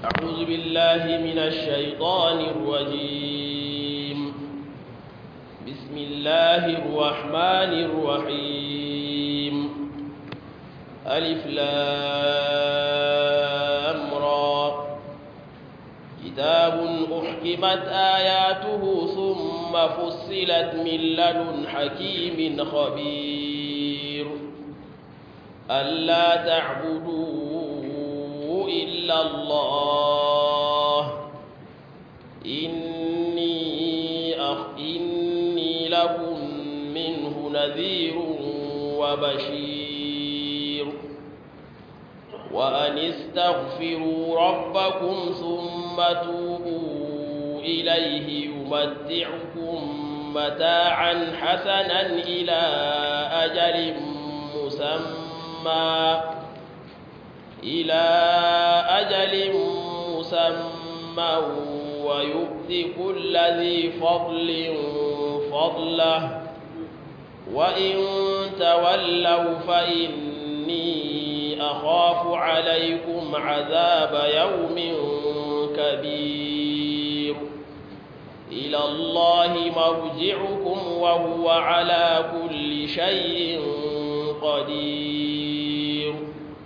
أعوذ بالله من الشيطان الرجيم بسم الله الرحمن الرحيم ألف لام را كتاب أحكمت آياته ثم فصلت من لدن حكيم خبير ألا تعبدوا إلا الله إني أخ إني لكم منه نذير وبشير وأن استغفروا ربكم ثم توبوا إليه يمتعكم متاعا حسنا إلى أجل مسمى إلى أجل مسمى ويؤتي كل ذي فضل فضله وإن تولوا فإني أخاف عليكم عذاب يوم كبير إلى الله مرجعكم وهو على كل شيء قدير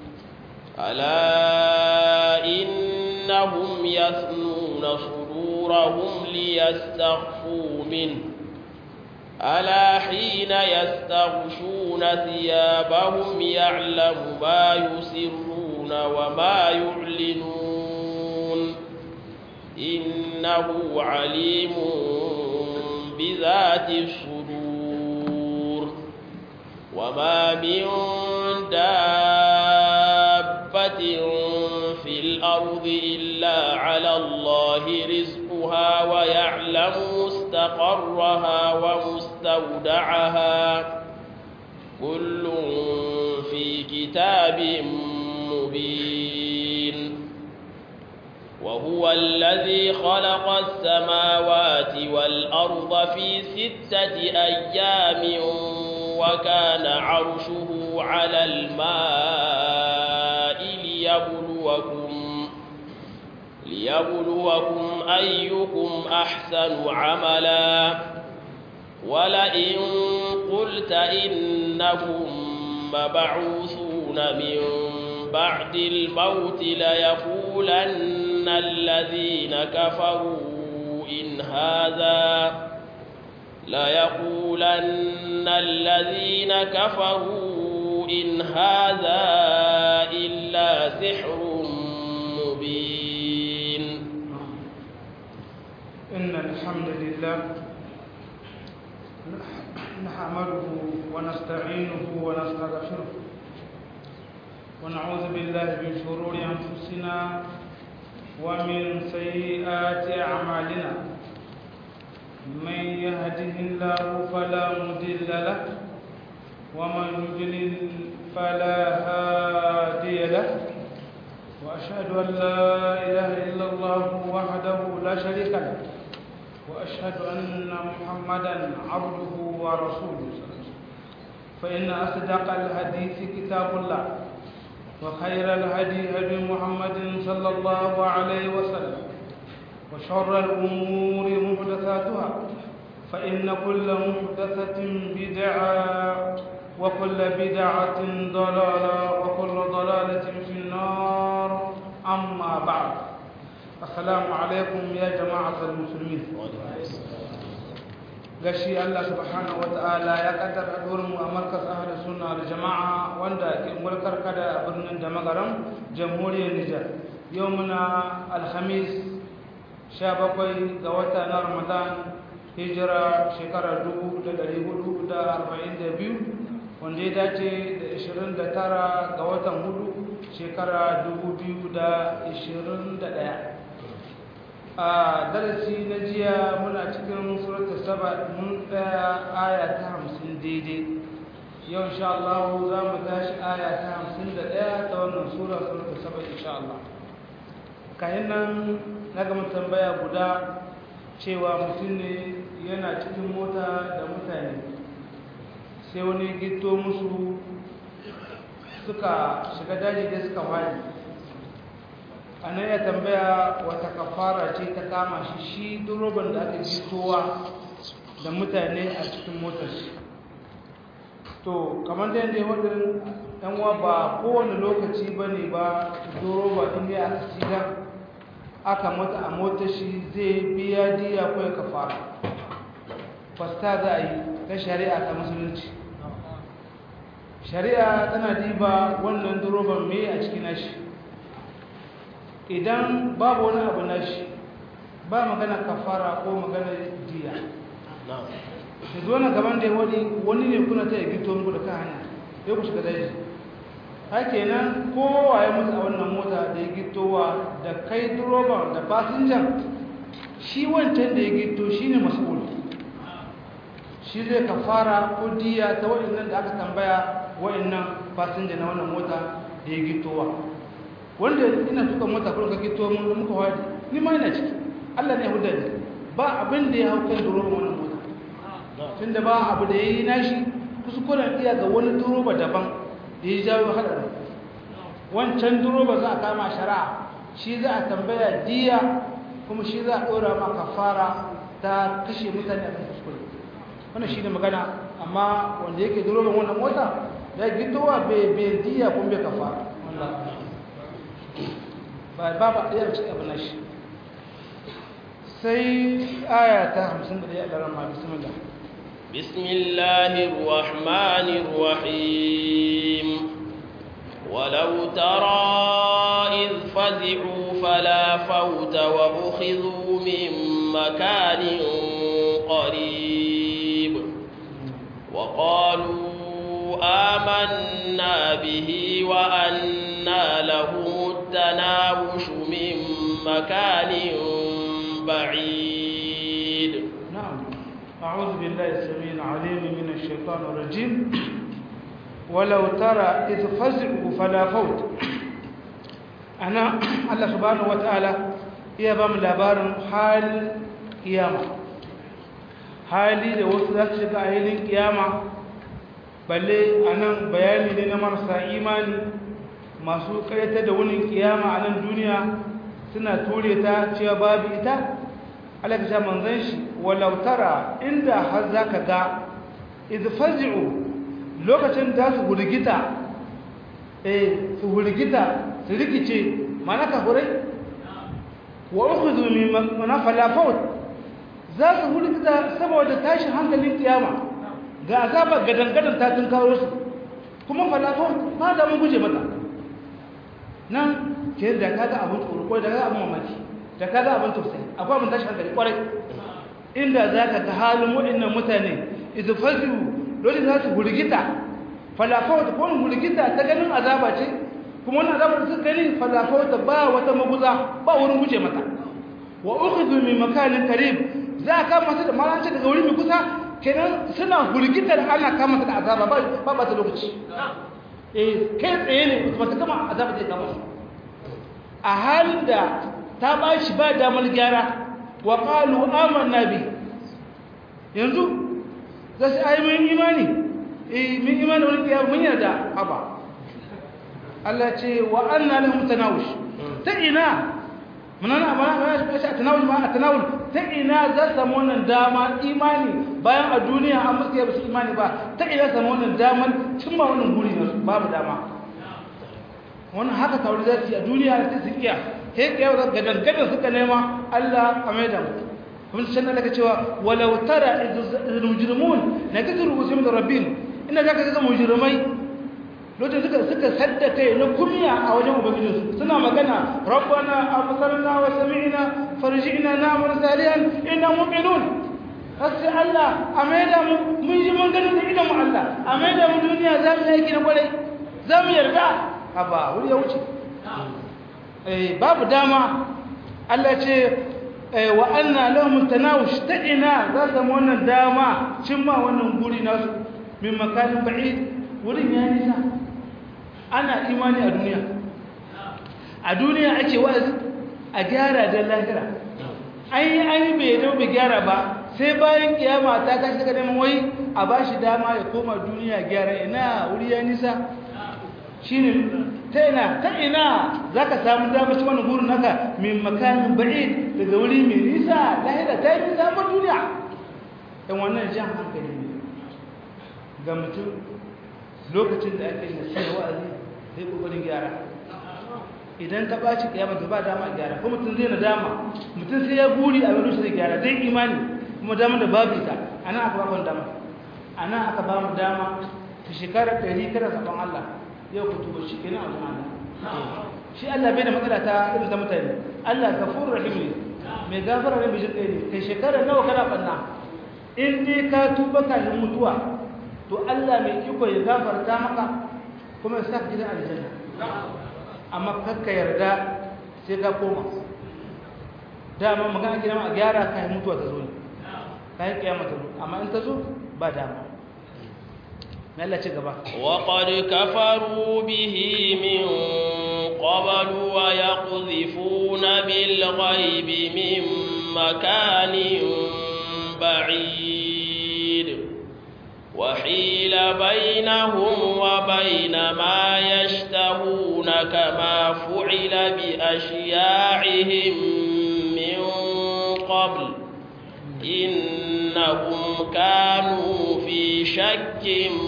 ألا إنهم يثنون صدورهم ليستخفوا منه ألا حين يستغشون ثيابهم يعلم ما يسرون وما يعلنون إنه عليم بذات الصدور وما من دابة في الأرض إلا على الله رزقها ويعلم مستقرها ومستودعها كل في كتاب مبين وهو الذي خلق السماوات والأرض في ستة أيام وكان عرشه على الماء ليبلوكم ليبلوكم أيكم أحسن عملا ولئن قلت إنكم مبعوثون من بعد الموت ليقولن الذين كفروا إن هذا ليقولن الذين كفروا إن هذا إلا سحر مبين إن الحمد لله نحمده ونستعينه ونستغفره ونعوذ بالله من شرور أنفسنا ومن سيئات أعمالنا من يهده الله فلا مضل له ومن يضلل فلا هادي له وأشهد أن لا إله إلا الله وحده لا شريك له وأشهد أن محمدا عبده ورسوله فإن أصدق الحديث كتاب الله وخير الهدي هدي محمد صلى الله عليه وسلم وشر الأمور محدثاتها فإن كل محدثة بدعة وكل بدعة ضلالة وكل ضلالة في النار أما بعد السلام عليكم يا جماعة المسلمين gashi Allah subhanahu wata'ala ya kaddara mu a markas ahli sunna da jama'a wanda ke mulkar kada a birnin da magaram jamhuriyar Nijar yau muna alhamis 17 ga wata na Ramadan hijira shekarar 1442 wanda ya dace da 29 ga watan hudu shekara 2021 a darasi na jiya muna cikin surata saba mun tsaya aya ta hamsin daidai yau insha Allah za mu tashi aya ta hamsin da ɗaya ta wannan sura surata saba insha Allah kayan nan na gama tambaya guda cewa mutum ne yana cikin mota da mutane sai wani gito musu suka shiga daji da suka wani ana ya tambaya wata kafara ce ta kama shi shi duroban da aka jitowa da mutane a cikin motar shi to kamar da yadda wadda yanwa ba kowane lokaci ba ne ba duroba inda aka shiga aka mata a motar shi zai biya diya ko ya kafara fasta za a yi ta shari'a ta musulunci shari'a tana diba wannan duroban mai a cikin nashi idan babu wani abu nashi ba magana kafara ko magana diya da zuwa gaban da ya wani wani ne kuna ta yi gito muku da ka hanya ya ku shiga daji hake nan kowa ya mutu a wannan mota da ya gitowa da kai duroban da fasinjan shi wancan da ya gito shi ne mas'ul shi zai kafara ko diya ta waɗannan da aka tambaya waɗannan fasinja na wannan mota da ya gitowa wanda ina tuka mota kuma ka gito mun muka wadi ni ma ina ciki Allah ne ya huda ni ba abin da ya hau kan duroban wannan mota tunda ba abu da ya yi nashi kuskuren iya ga wani duroba daban da ya jawo haɗarin wancan duroba za a kama shari'a shi za a tambaya diya kuma shi za a ɗora ma kafara ta kashe mutane a kan kuskure wannan shi ne magana amma wanda yake duroban wannan mota ya gitowa bai diya kuma bai kafara ba ba ba ɗaya cikin abu nashi sai aya ta hamsin da ɗaya a ɗaran ma bismillah بسم الله الرحمن الرحيم ولو ترى إذ فزعوا فلا فوت وأخذوا من مكان قريب وقالوا آمنا به وأنا لهم التناوش من مكان بعيد نعم أعوذ بالله السميع العليم من الشيطان الرجيم ولو ترى إذ فزعوا فلا فوت أنا الله سبحانه وتعالى iya ba mu labarin halin kiyama hali da wasu za su shiga a hilin kiyama balle a nan bayani ne na marasa imani masu karyata da wunin kiyama a nan duniya suna ture ta cewa babu ita alaƙasha manzan shi walautara inda har za ka ga izfazi'u lokacin da su hurgita eh su hurgita su rikice mana ka hurai wa ukhudhu min manafala faut za su hurgita saboda tashin hankalin kiyama ga azaba gadangadan ta tun kawo su kuma falafon ba da mun guje mata nan ke da kaga abin tsoro ko da kaga abin mamaki da kaga abin tausayi akwai abin tashin hankali kwarai inda za ka ga halin waɗannan mutane idan faziu lokacin za su hurgita falafawata ko hurgita ta ganin azaba ce kuma wani azaba da suka gani falafawata ba wata maguza ba wurin guje mata wa ukhidhu min makanin qarib za ka kama su da malanci daga wuri mai kusa kenan suna hurgitar ana kama su da azaba ba ba ba ta lokaci eh kai tsaye ne ba ta kama azaba zai kama su a halin da ta ba shi ba damar gyara wa qalu amanna bi yanzu za su ayi mun imani eh mun imani wani kiyama mun yarda haba Allah ce wa anna lahum tanawush ta ina munana amana ba shi tanawul ma tanawul ta ina za su samu wannan dama imani bayan a duniya an musu yaba su imani ba ta ina samu wannan damar cimma wannan guri na babu dama wannan haka tauri za su yi a duniya da su iya sai kiyar gadan gadan suka nema Allah a maida mu kuma sai Allah ka cewa walau tara idh mujrimun nakaturu usim rabbin ina zaka ga mujrimai lokacin suka suka sadda kai na kumiya a wajen ubangijinsu suna magana rabbana absarna wa sami'na farji'na na'mal salihan inna mu'minun sai Allah a maida mu mun ji mun gani da idan mu Allah a maida mu duniya za mu yi na kwarai za mu yarda haba wuri ya wuce eh babu dama Allah ce wa anna lahum tanawush ta ina za su wannan dama cimma wannan guri nasu min makanin ba'id wurin ya nisa ana imani a duniya a duniya ake wa'azi a gyara da lahira an yi an yi bai dau bai gyara ba sai bayan kiyama ta kashi daga neman wai a ba shi dama ya koma duniya gyara ina wuri ya nisa shi ne ta ina ta ina za ka samu damar ci wani gurin naka min makamin ba'id daga wuri mai nisa lahira ta yi nisa ma duniya ɗan wannan jan hankali ne ga mutum lokacin da ake nasiha wa'azi zai ƙoƙarin gyara idan ta ɓaci ƙiyama ta ba dama a gyara kuma mutum zai na dama mutum sai ya guri a wani zai gyara zai imani kuma dama da babu ita a nan aka ba mu dama a nan aka ba mu dama ta shekarar ɗari kada saɓon Allah yau ku tuba shi kenan a wajen Allah shi Allah bai da matsala ta irin ta mutane Allah gafurur rahim ne mai gafara ne mai jin ne kai shekarar nawa kana banna in dai ka tuba kafin mutuwa to Allah mai iko ya gafarta maka kuma ya saka gidan aljanna amma kakka yarda sai ka koma dama magana gina a gyara kafin mutuwa ta zo ne kafin kiyama ta zo amma in ta zo ba dama وقد كفروا به من قبل ويقذفون بالغيب من مكان بعيد وحيل بينهم وبين ما يشتهون كما فعل بأشياعهم من قبل إنهم كانوا في شك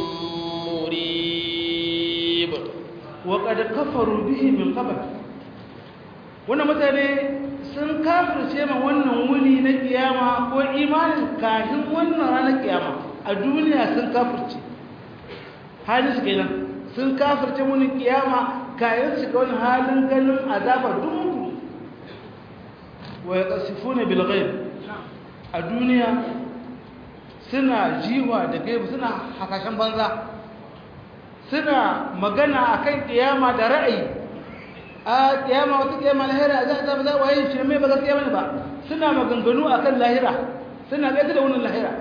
مريب وقد كفروا به من قبل wannan mutane sun kafirce ma wannan wuni na kiyama ko imanin kafin wannan ranar kiyama a duniya sun kafirce halin su kenan sun kafirce wani kiyama kayan su ga wani halin ganin azabar dumu wa yaqsifuna bil ghaib a duniya suna jiwa da gaibu suna hasashen banza suna magana akan kiyama da ra'ayi a kiyama wata kiyama lahira za a zama za a yi shi mai ba gaskiya bane ba suna maganganu akan lahira suna gaita da wannan lahira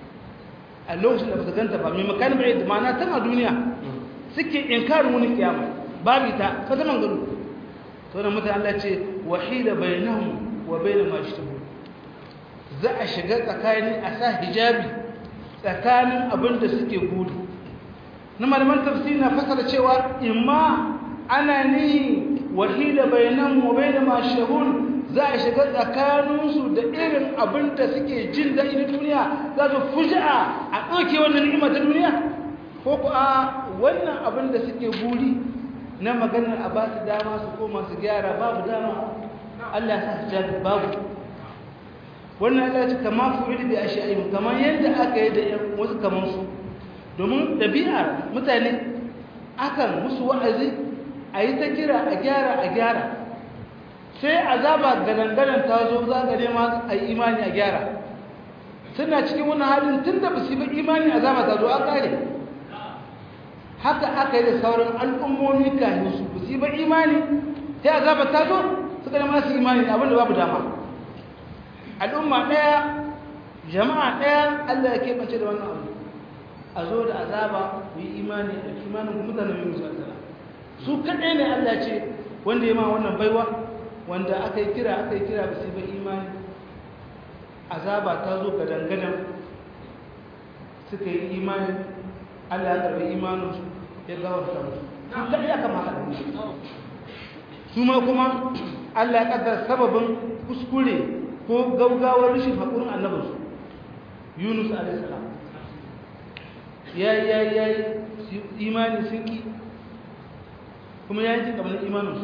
a lokacin da ba su ganta ba mai makanin bai da mana tana duniya suke inkarin wani kiyama babu ita ka zama gano to da mutane Allah ce wahida bainahum wa bainal ma yashtahu za a shiga tsakani a sa hijabi tsakanin abin da suke gudu na malaman tafsiri na fasara cewa imma ana ni wahida bainahum wa bainal ma yashtahun za a shiga tsakaninsu da irin abin da suke jin daɗi na duniya za su fuji'a a ɗauke wannan ni'ima ta duniya ko ku a wannan abin da suke buri na maganar a ba su dama su koma su gyara babu dama Allah ya sa su jabi babu wannan Allah ce kama fu'ili bi ashi'in kamar yadda aka yi da wasu kamar su domin ɗabi'ar mutane akan musu wa'azi a yi ta kira a gyara a gyara sai azaba gadangadan ta zo za ka nema a yi imani a gyara suna cikin wani halin tun da ba su yi imani azaba ta zo an kare haka aka yi da sauran al'ummomi kayan su ba su yi imani sai azaba ta zo suka nema su imani abinda babu dama al'umma ɗaya jama'a ɗaya allah ya keɓance da wannan abu a zo da azaba ku yi imani a imanin ku mutanen yi musu azaba su kaɗai ne allah ce wanda ya ma wannan baiwa wanda aka yi kira aka yi kira ba su ba imani azaba ta zo ga dangadan suka yi imani allah ya karbi imaninsu ya gawarta musu su kaɗai aka maka da su ma kuma allah ya ƙaddar sababin kuskure ko gaugawar rashin haƙurin annabinsu yunus alaihissalam ya yi ya yi ya yi imani sun ki kuma ya yi jin kamar imaninsu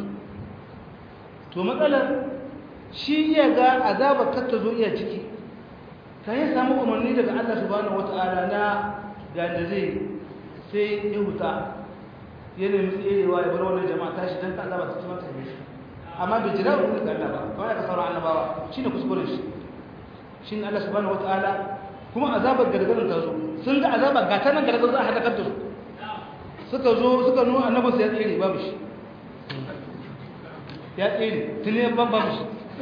to matsalar shi ya ga azabar kar ta zo iya ciki ka yi samu umarni daga Allah subhanahu wata'ala na ga da zai sai ya huta ya nemi tserewa ya bar wannan jama'a tashi don ka azaba ta ci mata ne amma bai jira umarni daga Allah ba ba ya ka sauran annabawa shi ne kuskuren shi shi ne Allah subhanahu wata'ala kuma azabar gargarin ta zo sun ga azabar ga ta nan gargarin za a haɗa da su suka zo suka nuna annabinsu ya tsere babu shi ya tsere tuni ya ban babu shi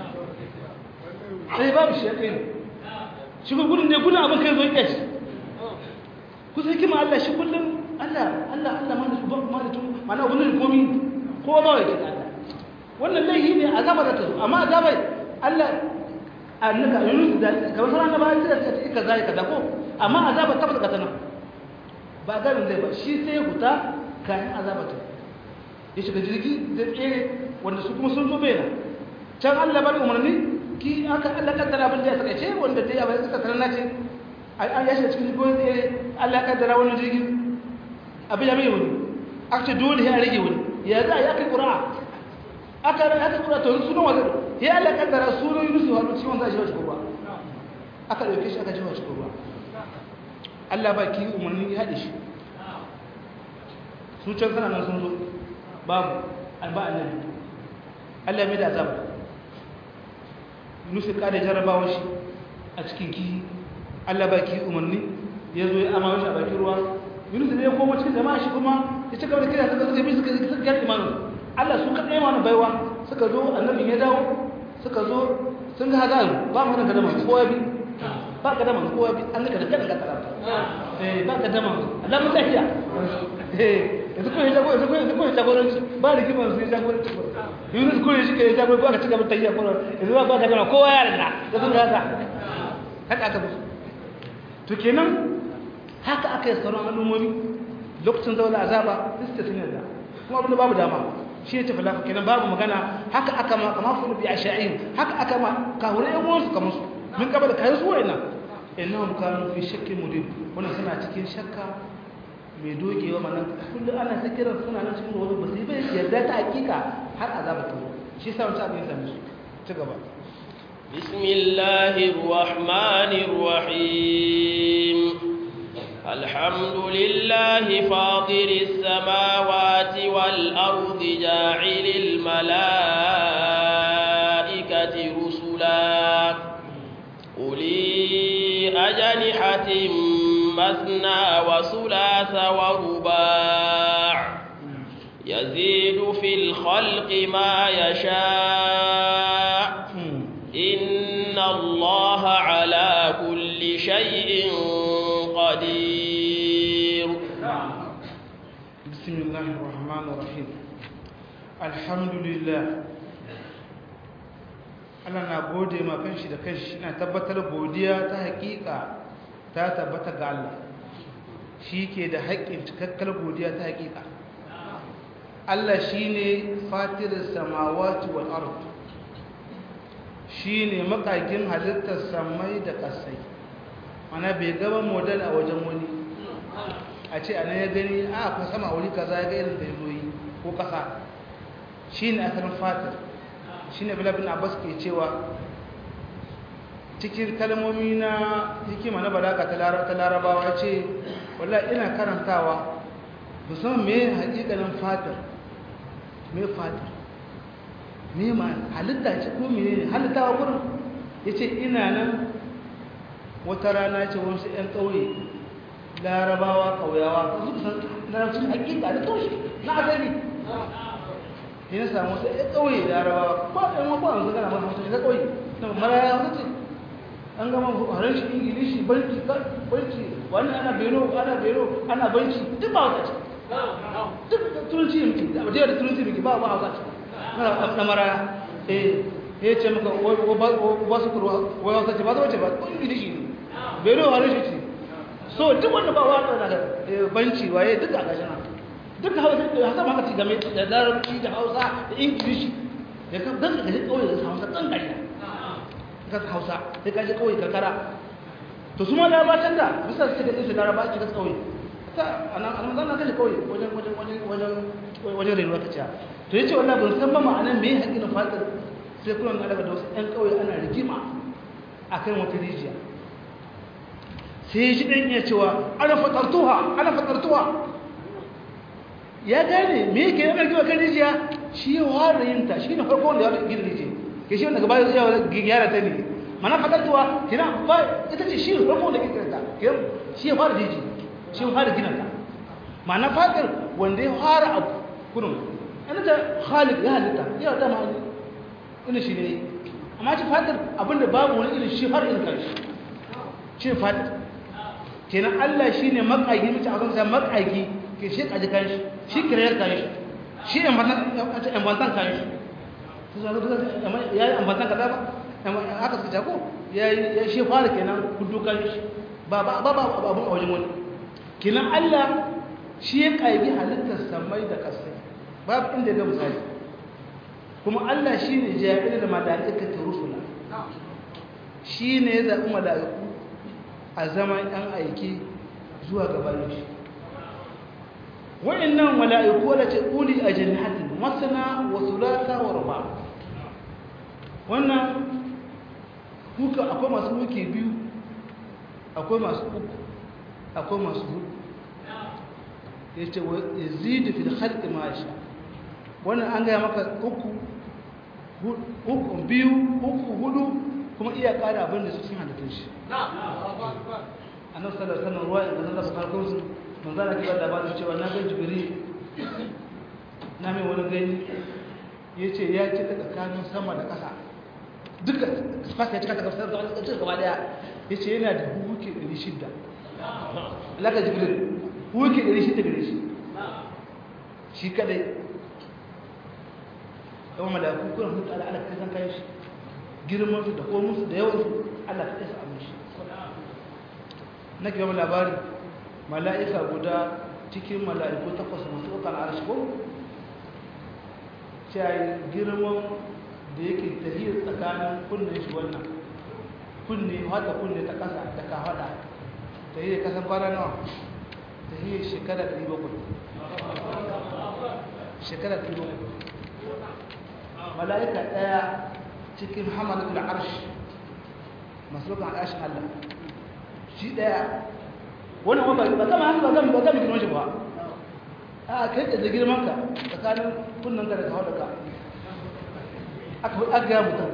sai babu shi ya tsere shi gudun ne gudun abin kai zo ya shi kusa hikima Allah shi kullum Allah Allah Allah ma da su ma da tun mana gudun komi ko ba ya kika Allah wannan laihi ne azaba da ta zo amma azaba Allah annaka yunus da kamar sauran da ba ya ce ta kaza kaza ko amma azaba tabbata ka tana ba gabin zai ba shi sai huta kayan azaba ta ya shiga jirgi da tsere wanda su kuma sun zo bai na can Allah bari umarni ki aka Allah kaddara abin da ya saka ce wanda dai abin suka sanar ce an ya shiga cikin jirgin tsere Allah kaddara wannan jirgin abin ya mai wani aka ce dole ya rage wani ya za a yi aka yi ƙura'a aka aka ƙura'a to sunan wanda ya Allah kaddara sunan Yunus wa ciwon za a shi wa cikin ruwa aka ɗauke shi aka ji wa cikin ruwa Allah ba ki umarni ya haɗe shi su can sana nan sun zo babu alba annabi Allah mai da azaba Yunus ka da jarrabawar shi a cikin kihi Allah ba ki umarni ya zo ya amawa shi a bakin ruwa Yunus ne ya koma cikin jama'a shi kuma ya ci gaba da kira suka suka bi suka suka ga imanin Allah su kaɗai mana baiwa suka zo annabin ya dawo suka zo sun ga hazaru ba mu da kadama kowa bi ba kadama kowa bi an ga da kada ka karanta eh ba kadama Allah mun lafiya eh yanzu ko ya jago yanzu ko yanzu ko ya jagoranci ba rigimar su ya jagoranci Yunus ko ya shi ke jago ba ka ci gaba tayya ko yanzu ba ba kadama kowa ya rinda da sun ga haka haka aka musu to kenan haka aka yi sauran al'ummomi lokacin zaune azaba duk sun yarda kuma abinda babu dama shi ne tafi lafa kenan babu magana haka aka ma kama fulu bi asha'in haka aka ma kawure yan uwansu kamar su min kaba da kayan su wa'ina innahum kanu fi shakkin mudib wannan suna cikin shakka mai dogewa mana kullu ana ta kiran suna nan cikin wani ba sai bai yarda ta hakika har azaba ta zo shi yasa wancan abin ya same su ci gaba بسم الله الرحمن الرحيم الحمد لله فاطر السماوات والأرض جاعل الملائكة رسلا أولي أجنحة مثنى وثلاث ورباع يزيد في الخلق ما يشاء إن الله على كل شيء قدير بسم الله الرحمن الرحيم الحمد لله Allah na gode ma kanshi da kanshi na tabbatar godiya ta hakika ta tabbata ga Allah shi ke da haƙƙin cikakkar godiya ta hakika Allah shi ne fatirin samawati wal ard shi ne makagin halittar samai da ƙasai mana bai gaba model a wajen wani a ce ana ya gani a akwai sama wuri kaza ya ga irin da yi ko ƙasa shi ne asalin fatir shi ne bilabin abbas ke cewa cikin kalmomi na hikima na balaga ta larabawa ce wala ina karantawa musamman mai hakikanin fatir mai fatir mai ma halitta ce ko mene ne halittawa wurin ya ce ina nan wata rana ce wasu 'yan ƙauye larabawa ƙauyawa su san larabcin hakika da toshe na asali ya na samu wasu 'yan ƙauye larabawa ba ɗan wakwa an zagana ba hausa ta ƙauye na maraya hausa ce an gama harin shi ingilishi banki banki wani ana beno ana beno ana banki duk ba hausa ce duk turanci ne muke da da turanci muke ba ba hausa ce na maraya eh ya ce maka ba su kurwa wai hausa ce ba zama ce ba ingilishi ne beno harin shi ce so duk wanda ba wa da banci waye duk a gashi nan duk hausa da hausa ma ka ci game da larabci da hausa da ingilishi da ka dan da kauye da hausa dan gari ka hausa sai ka je kauye karkara to su ma larabacin da bisa su da su larabacin da kauye ta anan anan zan kaje kauye wajen wajen wajen wajen wajen renuwa ta ciya to yace wallahi ban san ba ma'anan me hakkin fatar sai kullun alaka da wasu ɗan kauye ana rigima akan wata rijiya sai shi ɗan iya cewa ana fatartuwa ana fatartuwa ya gane me yake yana ɗarki kan rijiya shi ya ware yin ta shi ne farko wanda ya ware gina rijiya ke shi wanda gaba ya ware gyara ta ne mana fatartuwa kina ba ita ce shi ne farko wanda gina ta shi ya fara rijiya shi ya fara gina ta mana fatar wanda ya fara abu kunun ana ta halik ya halitta ya ta ma ina shi ne amma ci fatar abinda babu wani irin shi har in kan shi shi fatar kenan Allah shi ne makagi mace a kansa makagi ke shi kaji kan shi shi kirayar kan shi shi ambantan kan shi ya yi ambantan ka ba aka suka jako ya shi fara kenan kudu kan shi ba ba ba abun a wajen wani kenan Allah shi ya kagi halittar samai da kasai babu inda ga misali kuma Allah shi ne jami'in da mala'ikata rusula shi ne ya zaɓi mala'iku a zaman ‘yan aiki zuwa gabanin shi wa'innan mala'iku wadda ce ƙuli a jannatin masana wa sulata wa ruba wannan huka akwai masu huke biyu akwai masu uku akwai masu hudu ya ce wa yazidu fil khalqi ma sha wannan an gaya maka uku uku biyu uku hudu kuma iya ƙara abin da su sun halittun shi annabi sallallahu alaihi wasallam ruwa inda Allah subhanahu wa ta'ala manzo Allah ke bada ba cewa na ga jibril na mai wani gani yace ya ce tsakanin sama da ƙasa duka space ya cika ta gaba da cika gaba daya yace yana da huke 600 laka jibril huke 600 gare shi shi kadai yawan malaku kuna hutu ala ala kai san kai shi girman su da komun su da yawan su Allah ta isa amin shi nake yawan labari mala'ika guda cikin mala'iku takwas masu ɗaukar arshi ko cewa girman da yake tahiyar tsakanin kunnen shi wannan kunne hada kunne ta ƙasa da ka hada tahiyar kasan kwana nawa tahiyar shekara 700 shekara 700 mala'ika ɗaya cikin hamadatul arshi masu ɗaukar arshin Allah shi ɗaya wannan ba ba kama haka ba zan ba zan girman shi ba a kai da girman ka tsakanin kunnan ka da kawo da ka aka aka ga mutum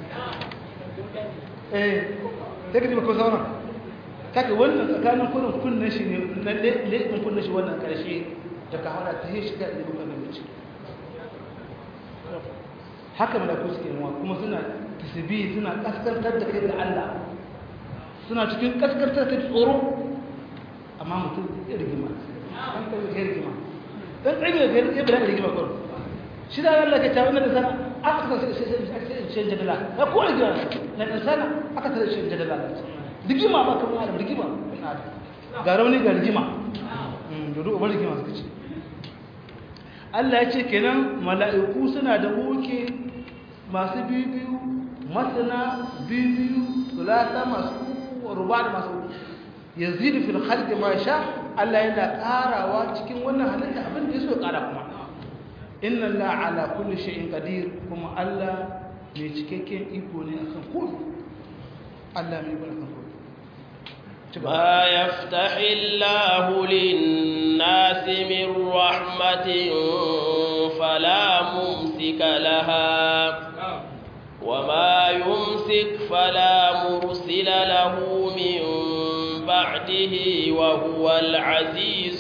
eh sai ka ji ba ko zauna kaka wannan tsakanin kunnan kunnan shi ne na leɓin kunnan shi wannan karshe da ka hada ta shi ga ilimin kan mace haka malaku suke yawa kuma suna tasbihi suna kaskantar da kai da Allah suna cikin kaskantar da tsoro amma mutum ya rigima an kai ya rigima dan tsaye ya ya bada rigima ko shi da Allah ke tawo da sana aka ta sai sai sai jadala ya ko rigima na dan sana aka ta sai jadala rigima ba kamar adam rigima ga rauni ga rigima dodo ubar rigima suka ce Allah ya ce kenan mala'iku suna da oke masu biyu masana biyu sulata masu ruba da masu yazidu fil khalqi ma sha Allah yana karawa cikin wannan halitta abin da yaso kara kuma inna la ala kulli shay'in qadir kuma Allah mai cikakken iko ne akan komai Allah mai iko akan komai ما يفتح الله للناس من رحمة فلا ممسك لها وما يمسك فلا مرسل له من بعده وهو العزيز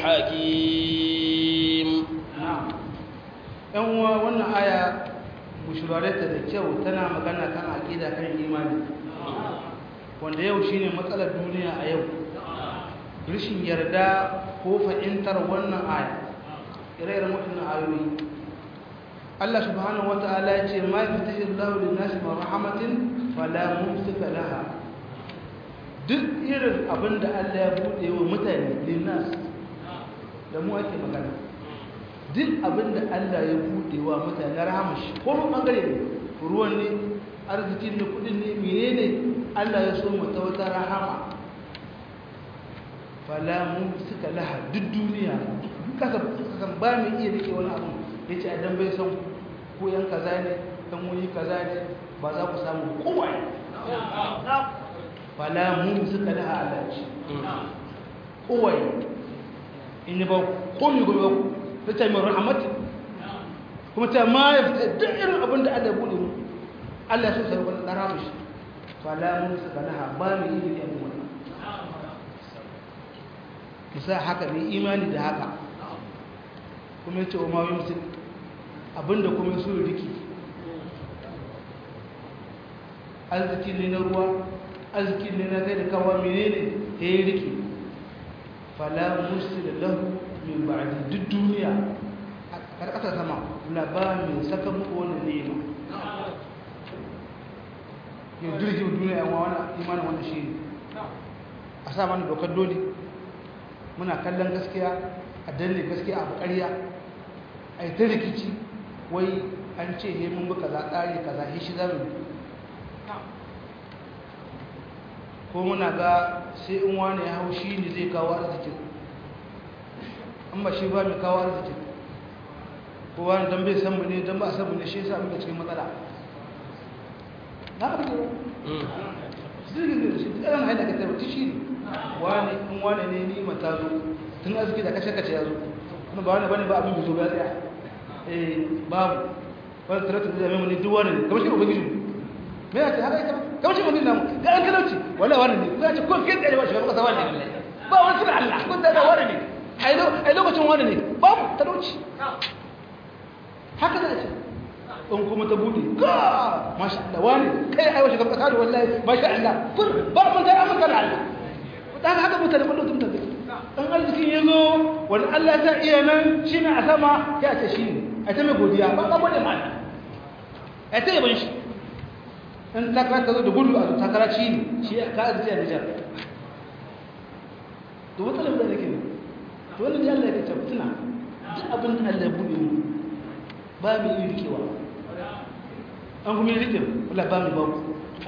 الحكيم na'am yan uwa wannan aya mushurareta da kyau tana magana kan aqida kan imani wanda yau shine matsalar duniya a yau rashin yarda ko fahimtar wannan aya ire-iren waɗannan ayoyi Allah subhanahu wata'ala ya ce ma yaftahi Allahu lin-nasi min rahmatin fala mumsika laha duk irin abinda Allah ya bude wa mutane lin-nas da mu ake magana duk abinda Allah ya bude wa mutane rahama shi ko mun bangare ne ruwan ne arzikin ne kudin ne menene Allah ya so mu ta wata rahama fala mumsika laha duk duniya kasa kasan ba mu iya rike wani abu ya ce idan bai san ko yan kaza ne dan wani kaza ne ba za ku samu kowa fala mun suka da halarci kowa in ba komi gobe ku ta ce mai rahmatin kuma ta ma ya fita duk irin abin da Allah ya bude mu Allah so sai wani dara mishi fala mun suka da ba mu yi da mu kisa haka ne imani da haka kuma ya ce wa mawai musul abinda kuma ya so riki arziki ne na ruwa arziki ne na kai da kawo menene ya yi riki fala musul lahu min ba'adi duk duniya a karkata sama labarin saka muku wani nema yau dirgi duniya yawan wani imanin wani shi ne a sa mana dokar dole muna kallon gaskiya a danne gaskiya a ƙarya a yi ta rikici wai an ce he mun buka za tsari kaza he shi zamu ko muna ga sai in wani ya hau shi ne zai kawo arzikin an ba shi ba mai kawo arzikin ko wani don bai san mu ne don ba a san mu ne shi yasa muka cikin matsala na ka fito zirgin da shi ɗan haida ka tabbata shi ne wani in wani ne ni mata zo tun arziki da kashe kashe ya zo kuma ba wani bane ba abin bizo ya tsaya eh babu wani tarata da zama ne duk wani ne kamar shi ubangiji me ya ce haka ita kamar shi ubangiji namu ga an talauci wallahi wani ne za ce ko fiye da yawa shi ba kasa wani ne ba wani suna Allah kun da wani ne ai lokacin wani ne babu talauci haka za a ce in kuma ta bude ga masha Allah wani kai aiwa shi kasa da wallahi masha Allah fur ba mun kai amsa da Allah da haka mutane kullum tun tafi dan arzikin yazo wani Allah ta iya nan shine a sama ya ce shine a ta mai godiya ba ba gode mana a ta yaban shi in takara ta zo da gudu a takara shi ne shi ka arziki a Nijar to matsalar da nake ne to wannan da Allah ya ce tuna duk abin da Allah ya bude mu ba mu yi rikewa an kuma yi rikin wala ba mu babu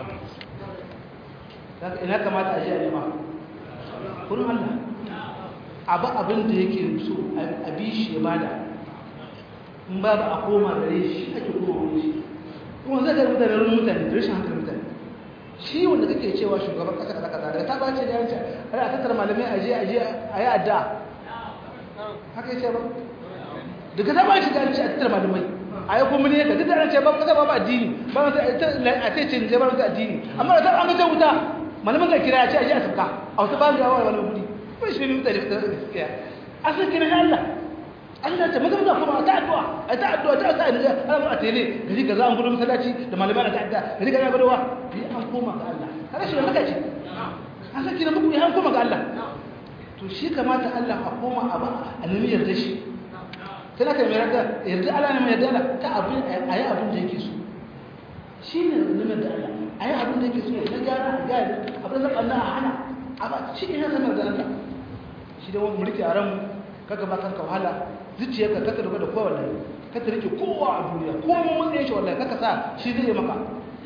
ina kamata a ji a nema kurin Allah abu abin da yake so a bi shi ya bada in babu a koma gare shi ake koma wani shi kuma zai gari mutane wani mutane da rashin hankali mutane shi wanda kake cewa shugaban kasa kaza kaza daga ta bace da yanci har a tattara malamai a je a je a yi adda haka yace ba daga ta bace da yanci a tattara malamai a yi kuma ne ka duk da an ce ba kasa ba addini ba a ce ce ne ba addini amma da ta an ga wuta malaman da kira ya ce a je a sabka a wata ba mu yawa wani kudi kun shi ne mutane da gaskiya asali kira ya Allah Allah ta maza kuma ta addu'a a ta addu'a ta sa ni Allah a tele gari kaza an gudu masallaci da malamai da ta'adda gari kaza gadowa bi an koma ga Allah kada shi maka ce an saki na muku an koma ga Allah to shi kamata Allah a koma a ba a nemi yarda shi kana kai mai yarda yarda Allah ne mai yarda ta abin ayi abin da yake so shi ne nemi yarda Allah ayi abin da yake so na gyara ga abin da Allah a hana a ba shi ne sanar da Allah shi da wani mulki a ranmu kaga ba kanka wahala zuciyarka kaka doga da kowa wallahi ka ta rike kowa a duniya ko mun mutsaye shi wallahi kaka sa shi zai maka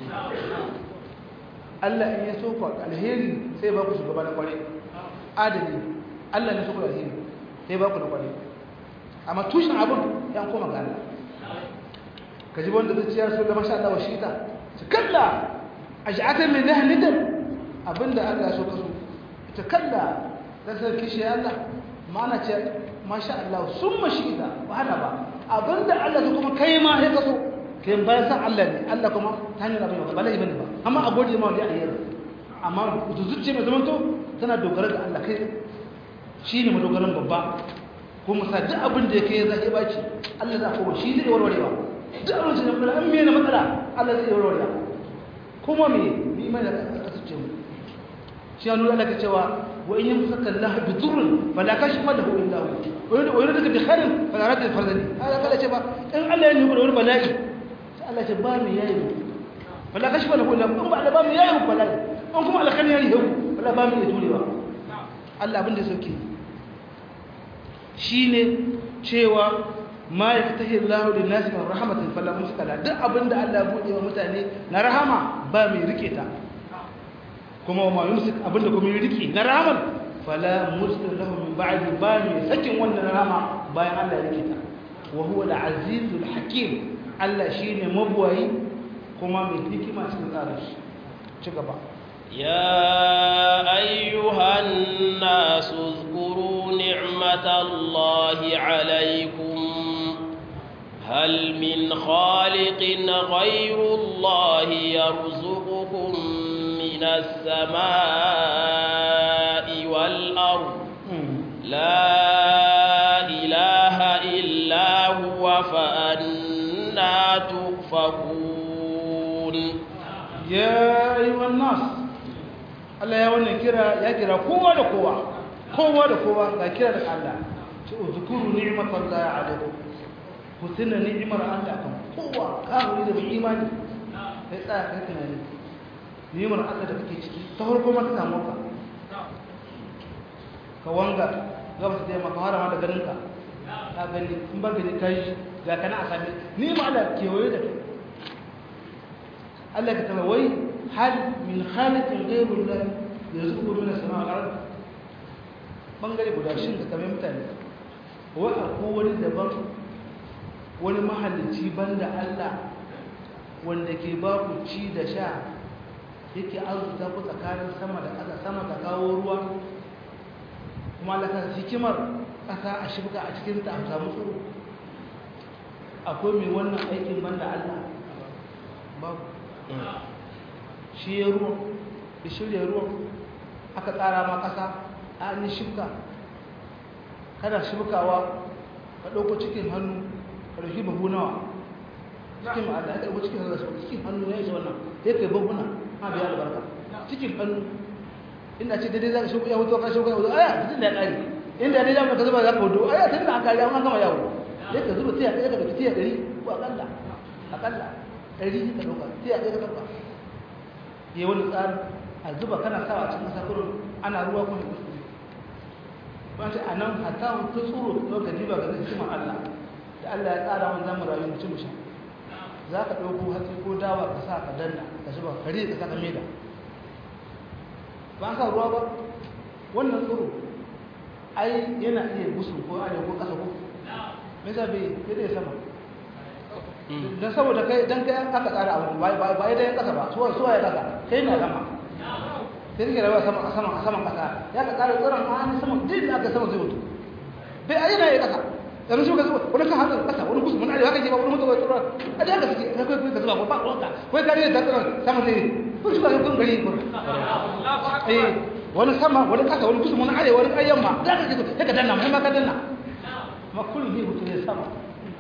Allah in ya so ku alheri sai ba ku shugaba na kware adali Allah ne so ku alheri sai ba ku na kware amma tushen abun ya koma ga Allah ka ji wanda zuciyar so da masha Allah wa shi ta su kalla aj'atan min dahnidan abinda Allah ya so ka so ita kalla dan sai kishi Allah ma'ana ce masha Allah sun mashi da wahala ba abinda Allah kuma kai ma ya kaso kai bayan san Allah ne Allah kuma ta hanyar abin ba lai bane ba amma a gode ma wanda ya yi amma zuciya mai zamanto tana dogara ga Allah kai shi ne madogaran babba kuma sa duk abin da yake zai baci Allah za kuma shi zai warwarewa duk abin da kuma an mena matsala Allah zai warwarewa kuma me ni mai da kasance mu shi ya nuna laka cewa وإن يمسك الله بضر فلا كشف له إلا هو ويريدك بخير فلا رد الفرزني هذا قال شبا إن الله يقول يقول بلائي الله شبا من يايم فلا كشف له إلا هو بعد بام يايم بلائي أنكم على خير يايم فلا بام يتولي با الله abin da sauke shine cewa ma yaftahi Allah lin nas min rahmatin fala mumsika duk abinda Allah ya bude wa mutane na rahama ba mai rike ta kuma ma yumsik abinda kuma yi riki na rahamar fala mursal lahu min ba'di ba mai sakin wannan rahama bayan Allah ya rike ta wa huwa al-azizul hakim Allah shine mabwayi kuma mai hikima cikin tsarin shi ci gaba يا أيها الناس اذكروا نعمة الله عليكم هل من خالق غير الله يرزقكم من السماء والأرض لا إله إلا هو فأنا تؤفكون يا أيها الناس Allah ya wannan kira ya kira kowa da kowa kowa da kowa ga kira da Allah ce uzkuru ni'matallahi alaikum ku tuna ni'imar Allah kan kowa kafiri da imani sai tsaya kai tunani ni'imar Allah da kake ciki ta farko ma ta samu ka ka wanga gaba ta taimaka har ma da ganin ka ka gani in ba gani kai ga kana a sami ni ma Allah kewaye da kai Allah ka tana wai hal min khaliqin ghayru Allah yarzuqu min as-sama'i wal ard bangare guda shin ka kamar mutane wai akwai wani daban wani mahallici banda Allah wanda ke ba ku ci da sha yake arzuta ku tsakanin sama da ƙasa sama ta kawo ruwa kuma laka hikimar ƙasa a shibka a cikin ta a samu tsoro akwai mai wannan aikin banda Allah babu shi ya ruwan da shirya ruwan aka tsara ma ƙasa a yi shibka kana shibkawa ka ɗauko cikin hannu ka ɗauki babu nawa cikin ma'ada ya ɗauko cikin hannu cikin hannu ya isa wannan ya kai babuna ma biya albarka cikin hannu inda ce daidai za ka shuka ya wuto ka shuka ya wuto aya tun da ya ƙari inda ya daidai ka zuba za ka wuto aya tun da an ƙari an gama yawo ya ka zuba tiya ɗaya ka ɗauki tiya ɗari ko aƙalla aƙalla ɗari ka ɗauka tiya ɗaya ka ɗauka ya wani tsari a zuba kana sawa cikin ƙasa kurin ana ruwa kuma kuskure ba ce a nan hatta ta tsoro ɗauka jiba ga hikimar Allah da Allah ya tsara wani zamu rayu mu ci mu sha za ka ɗauko hatsi ko dawa ka sa ka danna ka zuba kare ka sa ka maida ba sa ruwa ba wannan tsoro ai yana iya gusu ko arewa ko ƙasa ko me yasa bai sai dai sama dan saboda kai dan kai aka tsara abu ba ba ba dai ƙasa ba suwa suwa ya ƙasa kai na sama sai kike rayuwa sama sama sama ƙasa ya ka tsara tsoron an sama din aka sama zai mutu bai ai yana ya ƙasa yanzu shi ka zuba wani kan hannun ƙasa wani gusu mun arewa kake ba wani mutu ba tsoro a da haka suke kai kai ka zuba ba ruwanka kai kare da tsoron sama zai kun shi ka kun gari kun eh wani sama wani ƙasa wani gusu mun arewa wani ayyan ma da kake so sai ka danna mai ma ka danna ma kullum ne mutu ne sama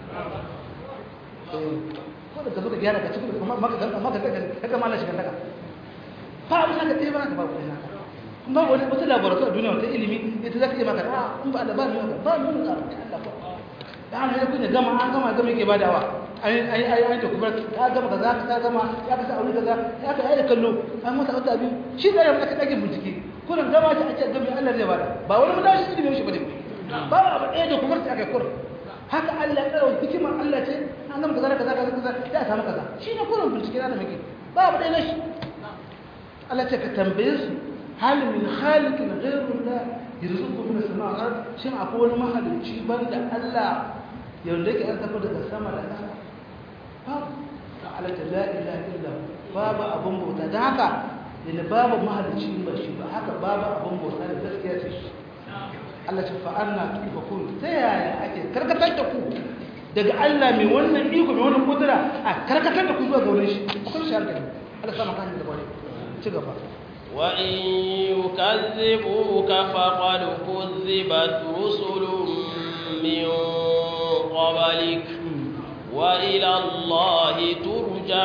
ko da ka zo ka gyara ka cikin kuma maka ga maka ga ka ga mallan shiga daga fa abin da kai ba ka ba ku naka kuma wani wata laboratory a duniya wata ilimi ita za ka yi maka a in ba da ba mu ba mu da Allah ko da an yi kunya gama an gama gama yake badawa ai ai ai ai da kuma ka gama kaza ka gama ya ka sa aure kaza ya ka yi kallo an masa wata biyu shi da ya ka dage bincike kullum gama ta a ce gami Allah zai bada ba wani madashi ilimi shi bane ba abu ɗaya da kuma ta kai kullum haka Allah ya tsara hikimar Allah ce an gama kaza kaza kaza kaza ya samu kaza shi ne kullum bincike na da muke ba abu ɗaya na shi Allah ce ka tambaye su hal min khaliqin ghayru la yarzuqu min as-sama'i wal ard shin akwai wani mahalicci banda Allah yanda yake an tafi daga sama da ƙasa babu Allah ta la ilaha illa babu abun bauta dan haka da babu mahalicci ba shi ba haka babu abun bauta da gaskiya ce shi Allah ce fa'anna tufakun ta yaya ake karkatar da ku daga Allah mai wannan iko mai wannan kudura a karkatar da ku zuwa ga wurin shi kun shi hankali Allah sama kan da bare ci gaba وإن يكذبوك فقد كذبت رسل من قبلك وإلى الله ترجع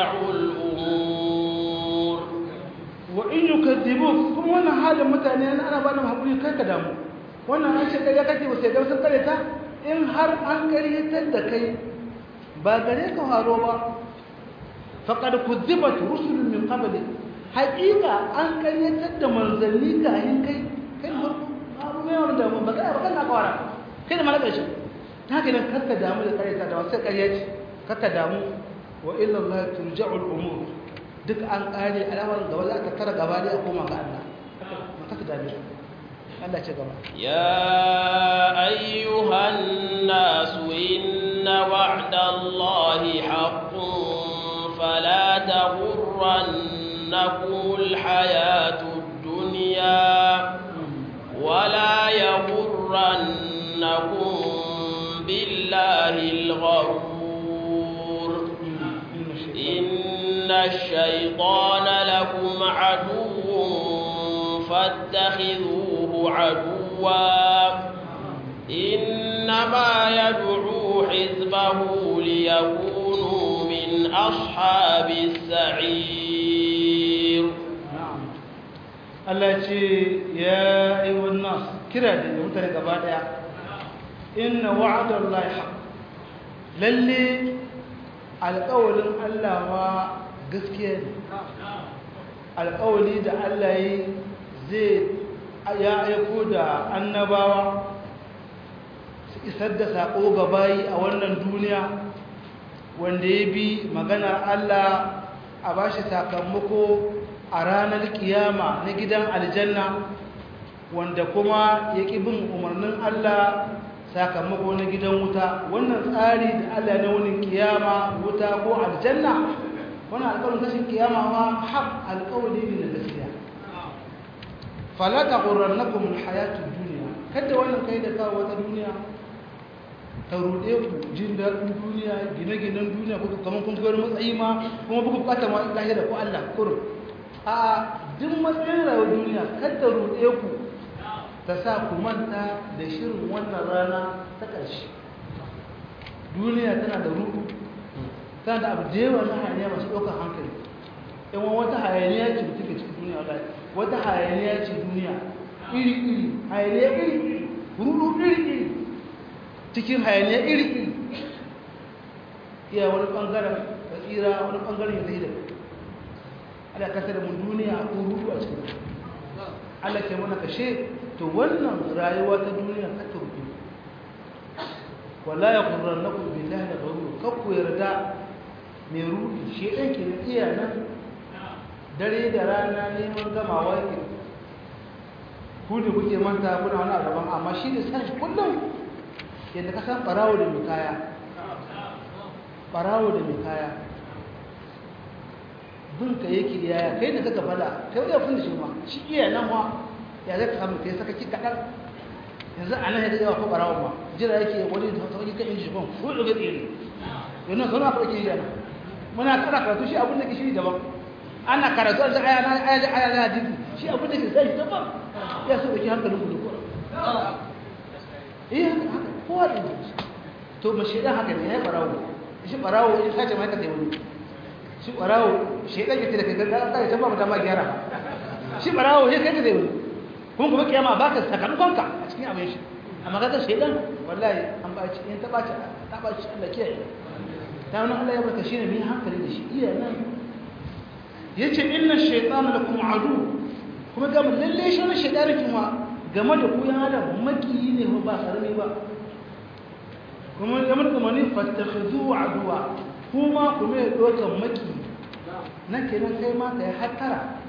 الأمور وإن يكذبوك كم وانا حال متعني أنا بana hakuri kai ka damu wannan an ce kai kake ba sai da sun kare ta in har an karyatar da kai ba gare ka haro ba faqad kuzibat rusulun min qablik haƙiƙa an karyatar da manzanni kayan kai kai da farko abu mai wani damu ba kai ba kan na kawara kai da malaka shi ta haka nan karka damu da karyata da wasu karyaci karka damu wa illa Allah turja'ul umur duk an kare al'amarin gaba za ka tara gaba da a koma ga Allah maka ka dame Allah ce gaba يا أيها الناس إن وعد الله حق فلا تغرنكم الحياة الدنيا ولا يغرنكم بالله الغرور إن الشيطان لكم عدو فاتخذوه عدوا إنما يدعو حزبه ليكونوا من أصحاب السعير Allah ce ya ayyuhan nas kira da mutane gaba daya inna wa'adallahi haqq lalle alƙawalin Allah ma gaskiya ne alƙawali da Allah yi zai ya aiko da annabawa su isar da saƙo ga bayi a wannan duniya wanda ya bi maganar Allah a bashi sakamako a ranar kiyama na gidan aljanna wanda kuma ya ƙi bin umarnin Allah sakamako na gidan wuta wannan tsari da Allah na wani kiyama wuta ko aljanna wannan alƙawarin tashin kiyama ma haƙ alƙawari ne na gaskiya fala taghurrannakum alhayatud dunya kada wannan kai da kawo wata duniya ta ruɗe ku jin daɗin duniya gine-ginen duniya kuka kamar kun wani matsayi ma kuma buku bukata ma lahira ko Allah kurum a duk matsayin rayuwar duniya kada ruɗe ku ta sa ku manta da shirin wannan rana ta ƙarshe duniya tana da ruɗu tana da abu da yawa na hayaniya masu ɗaukar hankali in wata hayaniya ce da take cikin duniya wata hayaniya ce duniya iri-iri hayaniya iri-iri ruɗu iri-iri cikin hayaniya iri-iri iya wani ɓangaren da tsira wani ɓangaren ya zai da ala kasa da mun duniya ko rudu a cikin Allah ke mana kashe to wannan rayuwa ta duniya ka turbi wala ya qurran lakum billahi da ghurur kakku yarda mai rudi shi dan ke iya nan dare da rana neman gamawa yake ku ne kuke manta kuna wani gaban amma shi da san kullum yadda ka san barawo da mai kaya barawo da mai kaya binka yake yaya kai da kaka fada kai ya fi da shi ma shi iya nan ma ya zai ka samu kai saka ki kaɗan yanzu a nan ya daɗewa ko barawon ma jira yake wani da sauƙi kan inji ban ko da gaɗe ne yanzu sau na farki yana muna kana karatu shi abin da ke shi daban ana karatu an aya na aya da aya na hadisi shi abin da ke sai daban ya so da ke hankalin ku da kura eh haka kowa da to mashi dan haka ne ya barawo shi barawo in sace mai ka sai wani shi ɓarawo shaidan yake da kai gaggawa kai ta ba mu dama gyara shi ɓarawo ya kai ka zai wuri kuma kuma kiyama ba ka sakamakonka a cikin abin shi amma kaga shaidan wallahi an ba ci in ta ba ci ta ba ci Allah kiyaye ta wani Allah ya barka shi ne mai hankali da shi iya nan yace inna shaytana lakum adu kuma ga lalle shi ne shaytani kuma game da ku yan adam makiyi ne ba karami ba kuma ya mutu mani fattakhidhu aduwa kuma kuma ya ɗaukan maki na kenan kai ma ka yi hattara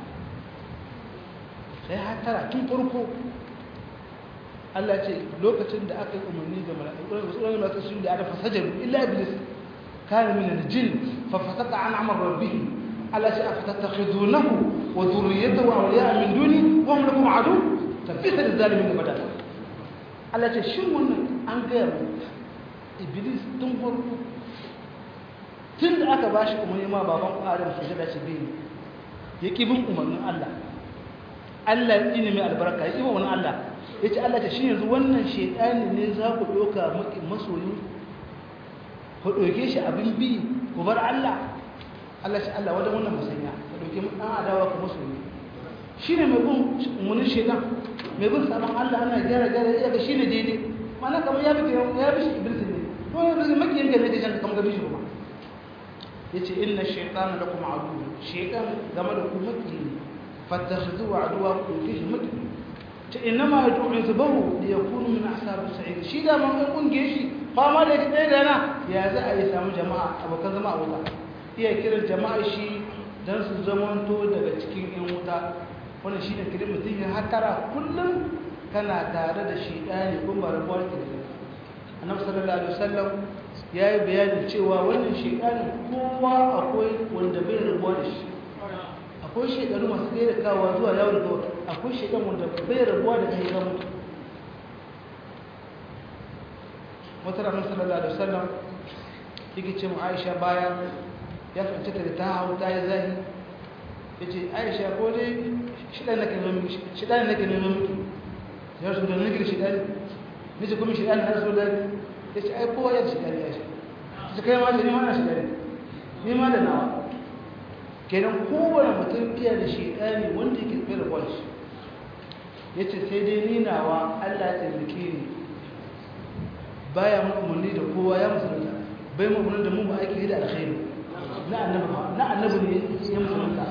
ka yi hattara tun farko Allah ce lokacin da aka yi umarni da mala'iƙunan masu su da adafa sajaru illa iblis kana min aljin fa fasaka an amr rabbih Allah ce afatattakhidunahu wa dhurriyyatahu awliya min duni wa hum lakum adu tabbita lizalimin badal Allah ce shin wannan an ga iblis tun farko tun da aka ba shi umarni ma baban adam su jada shi biyu ya ƙi bin umarnin Allah Allah ya ƙi mai albarka ya ƙi umarnin Allah ya ce Allah ta shi yanzu wannan shaidani ne za ku ɗauka maƙin masoyi ku ɗauke shi abin bi ku bar Allah Allah shi Allah wajen wannan musanya ku ɗauke ɗan adawa ku masoyi shi ne mai bin umarnin shaidan mai bin sabon Allah ana gyara gyara ya ga shi ne daidai mana kamar ya bi ya bi shi iblis ne ko ya bi makiyin ga ne da jan kamar gabi shi kuma yace inna shaytana lakum adu shaytan game da ku maki fattakhidhu aduwa ku kishi maki ta inma yad'u hizbahu li yakunu min ashab as-sa'id shi da man kunge shi fama da kai da na ya za a yi samu jama'a abokan zama a wuta iya kiran jama'a shi dan su zamanto daga cikin yan wuta wannan shine kiran mutum ya hatara kullum kana tare da shaytani kun ba rabuwar ki annabi sallallahu alaihi wasallam ya yi bayanin cewa wannan shekaru kowa akwai wanda bai rabuwa da shi akwai shekaru masu kai da kawo zuwa yawon da kawai akwai shekaru wanda bai rabuwa da kai ga mutu wata ranar sallallahu alaihi wasallam yake ce mu aisha bayan ya fahimci ta da ta hau ta yi zahi ya ce aisha ko dai shiɗan nake neman miki shiɗan nake neman miki ya rasu da nake da shiɗan nake kuma shiɗan na rasu da ya ce ai kowa ya shiga ya shi su kai ma da nima na shiga ne ma da nawa kenan kowane mutum iya da shaidani wanda yake tsaye da kwanci ya ce sai dai ni nawa allah ya taimake ni baya mun umarni da kowa ya musulunta bai mun umarni da mu ba aiki da alkhairi na annabi na annabi ne ya musulunta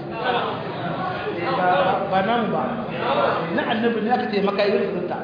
ba nan ba na annabi ne aka taimaka ya musulunta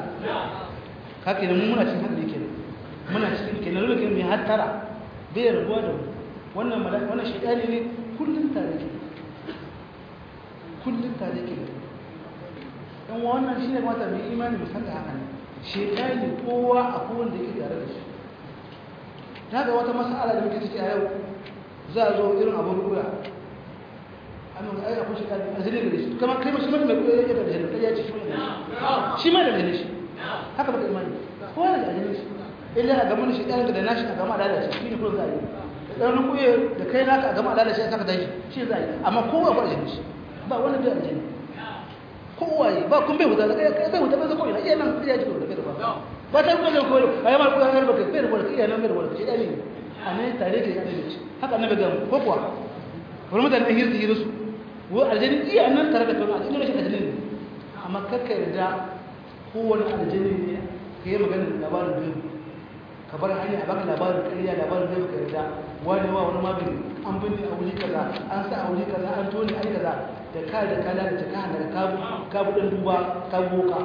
haka ne mu muna cikin hadari kenan muna cikin kenan dole kai mai hattara bai rabuwa da mu wannan mala'ika wannan shaidani ne kullum tare ke kullum tare ke yan wannan shi ne mata mai imani musamman haka ne shaidani kowa a kowanne yake tare da shi ta ga wata masala da muke ciki a yau za a zo irin abin ruwa an ga ai akwai shaidani a zane da shi kamar kai mashi mai kuwa yake da jini kai ya ci shi ma da jini shi haka baka imani kowa da jini shi illa a gama shi ɗan da nashi a gama lalace shi ne kuma za a yi da ɗan kuye da kai naka a gama lalace a saka tashi shi za a yi amma kowa ba da shi ba wani bai aljani kowa yi ba kun bai wuta da kai bai wuta bai zama ina iya nan iya ji da bai da ba ba ta kuma zai koyo a yi ma kuya har baka bai da wani iya nan bai da wani shi ɗani a nan tare da yana da shi haka na bai gama ko kuwa wani mutane ɗan hirzi hirsu wo aljani iya nan tare da kai a cikin rashin aljani ne amma kakka yarda kowane aljani ne ka yi maganin labarin biyu ka bar hanya a baka labarin ƙarya labarin zai baka yarda wani wa wani magani an binne a wuri kaza an sa a wuri kaza an tone ai kaza da ka da ka lalata ka hana ka ka buɗin duba ka boka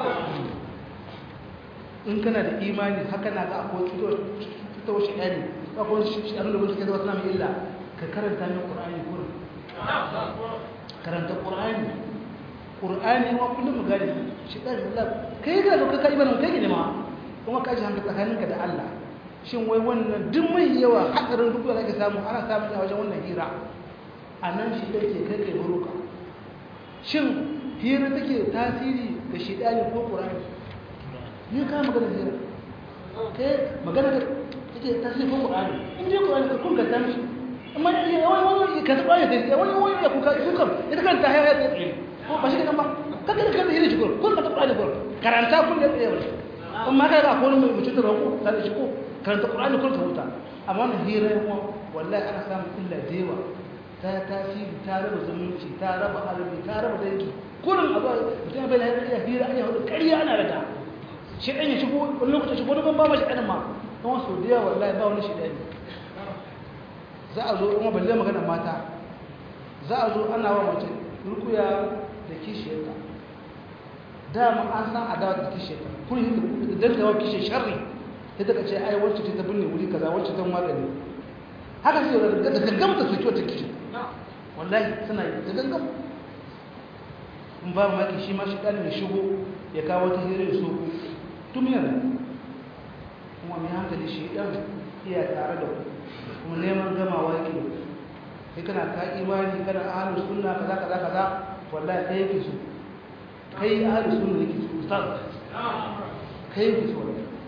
in kana da imani haka na ga akwai cutar shi ɗani akwai shi ɗan da wani ke zama suna mai illa ka karanta min ƙur'ani kurin karanta ƙur'ani ƙur'ani ma kullum mu gani shi ɗan da kai ga ka kai imanin kai ne ma kuma ka ji hankali tsakaninka da Allah shin wai wannan duk mai yawa hadarin duk da ake samu ana samun a wajen wannan hira a nan shi ɗaya ke kai kai buruka shin hira take tasiri ga shi ɗaya ko ƙur'ani ni ka magana hira kai magana da take tasiri ko ƙur'ani in dai ƙur'ani ka kun ka ta mishi amma ya wani wani ka taɓa ya tafiya wani wani ya kuka kuka ita kanta ya ya tsaye ko ba shi kan ba kaka da kanta hira shi ko kun ka taɓa da karanta kun da tsaye wani amma kai ga akwai mai mutum da rako ta da shi ko karanta qur'ani kun ta huta amma wannan hira yawa wallahi ana samun illa da yawa ta tasiri ta raba zumunci ta raba arabi ta raba dangi kurin abu mutum bai lafiya ya hira ana hudu ƙarya ana rada shi ɗan ya shigo wani lokacin shigo wani ban ba mashi ɗanin ma don wasu da yawa wallahi ba wani shi ɗani za a zo kuma balle magana mata za a zo ana wa mace rukuya da kishiyarta dama an san adawa da kishiyarta kun yi da dangawa kishe sharri sai daga ce ai wacce ta binne wuri kaza wacce ta magani haka sai da da gaggam ta soki wata kishe wallahi suna yi da gaggam in ba maki shi ma shi dan ya shigo ya kawo ta hira ya soko tun yana kuma mai hankali shi dan iya tare da ku kuma neman gamawa yake sai kana ka imani kana ahlus sunna kaza kaza kaza wallahi kai yake so kai ahlus sunna yake so ustaz kai yake so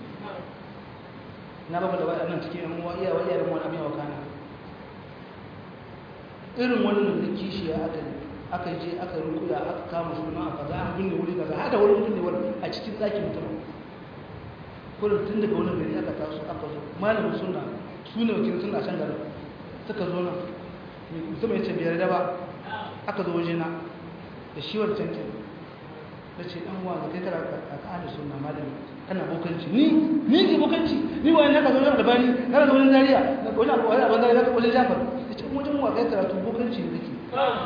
na ba da waɗannan cikin yan uwa iya wayar mu abin wa kana irin wannan da kishi ya aka aka je aka rukuya aka kama suna aka za a binne wuri kaza hada wurin binne wuri a cikin ɗakin mutum kullum tun daga wani gari aka taso aka zo malamin sunna su ne wakilin suna can garin suka zo nan mutum ya ce biyar da ba aka zo waje na da shi wancan kin da ce ɗan uwa da kai kara a ƙa'ada suna malami kana bokanci ni ni ke bokanci ni wa yana ka zo na albani kana zo wani zariya wani abu wani abu zariya wajen jafar ya ce wajen wa kai karatu bokanci ne kake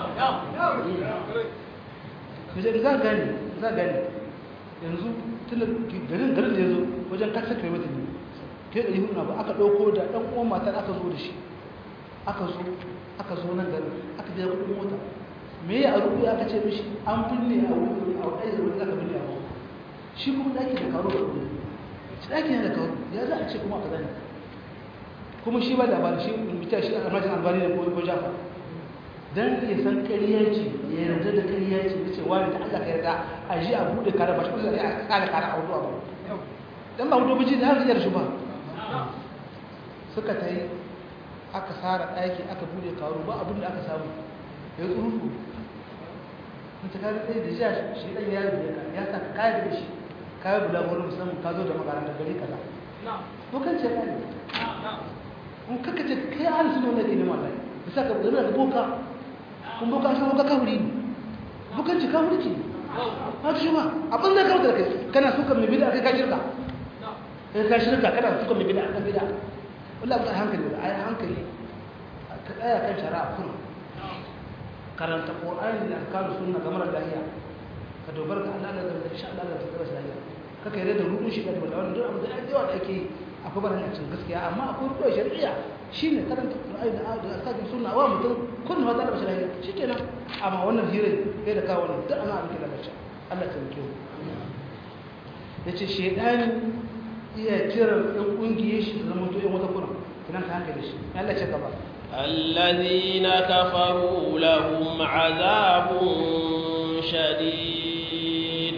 ka ce za gane za gane yanzu tun garin garin da ya zo wajen kasa kai mata ne kai ɗari hudu na ba aka ɗauko da ɗan uwan matar aka zo da shi aka zo aka zo nan garin aka biya kuɗin mota me ya a rubu aka ce mishi an binne a wuri a wani da wani aka binne a wuri shi kuma ɗaki da karo da kuɗi shi ɗaki ne da karo ya za a ce kuma aka zane kuma shi ba da ba shi mita shi almajin albani da ko jafa dan ya san ƙarya ce ya yarda da ƙarya ce ya ce wani da Allah ka yarda a ji a buɗe kare ba shi kusa da a ƙara kare a wudu abu dan ba wudu biji da har zai shi ba suka ta yi aka tsara ɗaki aka buɗe karo ba abin da aka samu ya tsuru in ta kare ɗaya da jiya shi ɗan ya rubuta ka ya sa ka kayar da shi kayar bula wani musamman ka zo da makaranta gari kaza bukan ce ɗaya in kaka ce kai an su nuna ke neman lai bisa ka zama da boka kun boka shi boka kawuri ne bukan ce kawuri ce ba ta shi ba abin da kawo da kai kana suka mai bida kai ka shirka kai ka shirka kana suka mai bida kan bida wallahi ba hankali ba ai hankali ka tsaya kan shari'a kuma karanta qur'ani da alkalu sunna kamar lahiya ka dogara ga Allah da insha Allah da tsara lahiya kaka yarda da rubun shi da wannan duk abin da yawa da ake akwai barin cin gaskiya amma akwai ruwa shari'a shine karanta Qur'ani da da asakin sunna wa mutum kun fata da bashirai shikenan amma wannan hire kai da kawo wannan duk ana abin da bace Allah ta rike yace shedani iya kiran ɗan ƙungiyar shi da zama to ɗan wata kuna kinan ka hankali shi Allah ce gaba الذين كفروا لهم عذاب شديد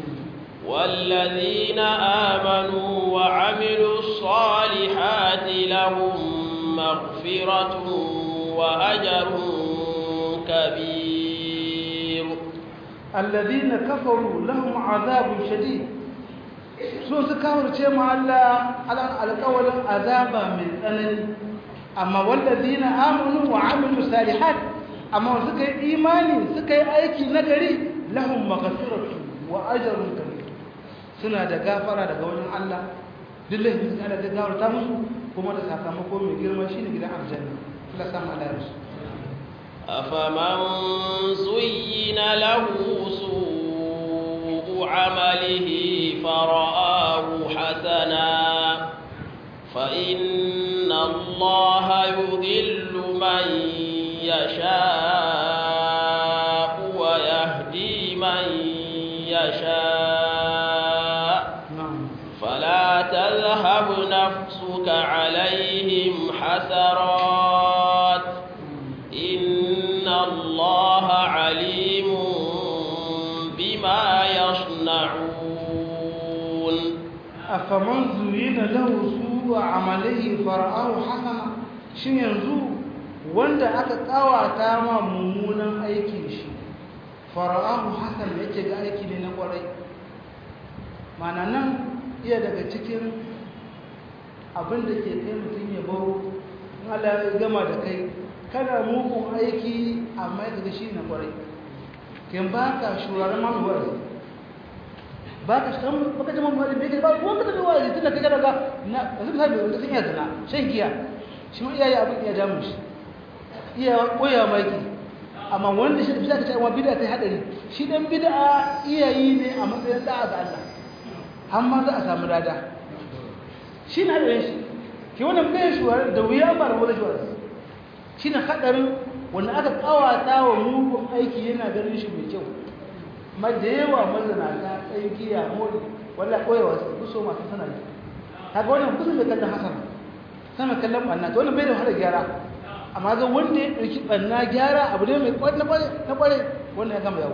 والذين آمنوا وعملوا الصالحات لهم مغفرة وأجر كبير الذين كفروا لهم عذاب شديد sun su kawarce ma Allah alƙawarin azaba mai tsanani amma wallazina amanu wa amilu salihat amma suka yi imani suka yi aiki nagari lahum maghfiratu wa ajrun kabir suna da gafara daga wajen Allah duk laifin su Allah da gafarta musu kuma da sakamako mai girma shine gidan aljanna Allah samu Allah ya rusu أفمن زين له سوء عمله فرآه حسنا فإن الله يضل من يشاء ويهدي من يشاء فلا تذهب نفسك عليهم حسرات إن الله عليم بما يصنعون أفمن زين له سوء عمله فرآه حسنا shin yanzu wanda aka kawata ma mummunan aikin shi fara'ahu hasan yake ga aiki ne na kwarai mana nan iya daga cikin abin da ke kai mutum ya baro in Allah ya gama da kai kana mugun aiki amma ya ga shi na kwarai kin baka shuraren mamuwar ba ka shi baka jama muhalli bai kai ba ko ka tafi wa'azi tunda kai daga na yanzu misali wanda sun iya zina shan giya shi ma iyaye abin iya damun shi iya koya maki amma wanda shi da bisa ka ce amma bid'a ta hadari shi dan bid'a iyayi ne a matsayin da'a ga Allah har ma za a samu lada shi na hadarin shi ke wannan bai shuwar da wuya ba rabu da shuwar shi na hadarin wanda aka kawata wa mugun aiki yana ganin shi mai kyau ma da yawa mazanata ɗan giya mori walla koyawa su kuso masu sana yi kaga wannan kusa mai kallon hasan sama kallon ɓanna ta wannan bai da wahala gyara amma ga wanda ya ɗauki ɓanna gyara abu ne mai na ƙware wannan ya gama yawo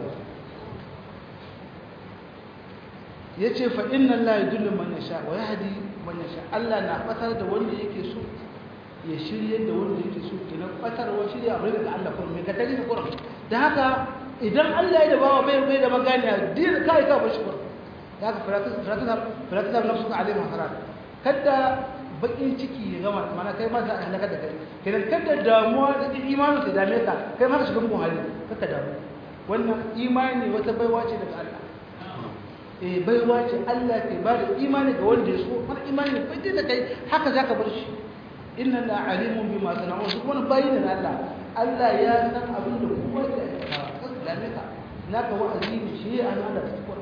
ya ce fa inna Allah ya dullu man yasha wa yahdi man yasha Allah na fatar da wanda yake so ya shirye da wanda yake so kenan fatarwa shirya abu daga Allah kuma mai katari da Qur'an da haka idan Allah ya da bawa bai bai da magana din kai ka bashi Qur'an da haka firatu firatu firatu da nafsu ka alaihi hasarat kada bakin ciki ya gama mana kai ma za a halaka da kai kenan kada damuwa da imanin ka dame ka kai ma ka shiga mugun hali kaka damu wannan imani wata baiwa ce daga Allah eh baiwa ce Allah ke ba da imani ga wanda ya so har imani bai da kai haka zaka bar shi inna la alimun bima sana'un duk wani bayin da Allah Allah ya san abin da kowa ke aikata kaka dame ka naka wa'azi ne shi ana da tsakar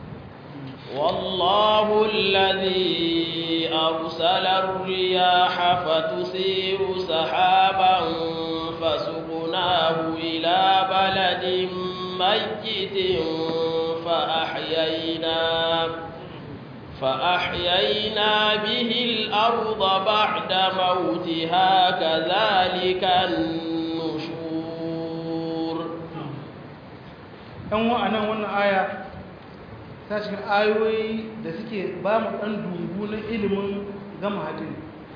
والله الذي أرسل الرياح فتثير سحابا فسقناه إلى بلد ميت فأحيينا فأحيينا به الأرض بعد موتها كذلك النشور ɗan wa'anan wannan aya ta cikin ayoyi da suke ba mu ɗan dungu na ilimin gama hadin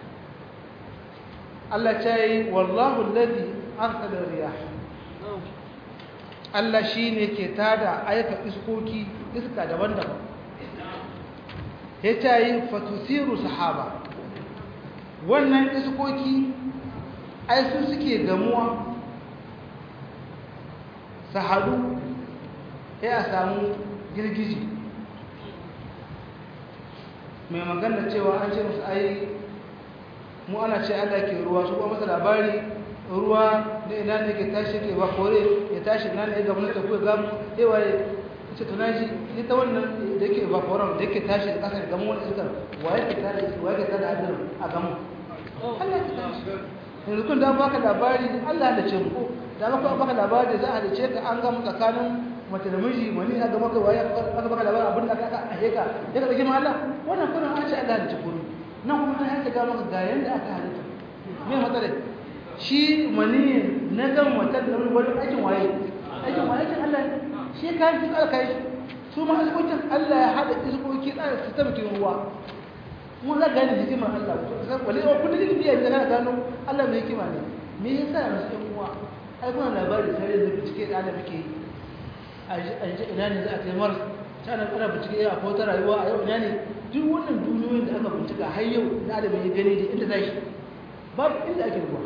Allah ta yi wallahu lalzi arsala riyah Allah shi ne ke tada aika iskoki iska daban-daban ya ta yi fatusiru sahaba wannan iskoki ai su suke gamuwa su haɗu ya a samu girgiji mai magana cewa an ce musu ai mu ana ce Allah ke ruwa su kuma masa labari ruwa da ina ne ke tashi ke ba kore ya tashi ina ne ga mulka ko ga yawa ce to naji ni ta wannan da yake ba koran da yake tashi da kasar gamu wani iskar wa yake tada wa yake tada hadin a gamu Allah ya halitta shi yanzu kun da baka labari Allah ya halice mu da baka baka labari za a halice ka an gama tsakanin mace da miji mani aka maka waye aka baka labarin abin da aka a heka ya ka dauki Allah wannan kuma an ce Allah halice kuru nan kuma an haka ga maka ga yanda aka halitta me matsala shi mani na gan wata da wani aikin waye aikin waye aikin Allah shi kayan fi tsaka kai su ma iskokin Allah ya hada iskoki tsaya su ta mutum ruwa mun za gane hikimar Allah wale wa kullum da biya da kana gano Allah mai hikima ne me yasa yanzu ɗan uwa ai kuna labari tare da bincike da Allah muke a ji ina ne za a kai mars ta nan ana bincike a ko ta rayuwa a yau ina ne duk wannan duniyoyin da aka bincika har yau da Allah ya gani da inda zai babu inda ake ruwa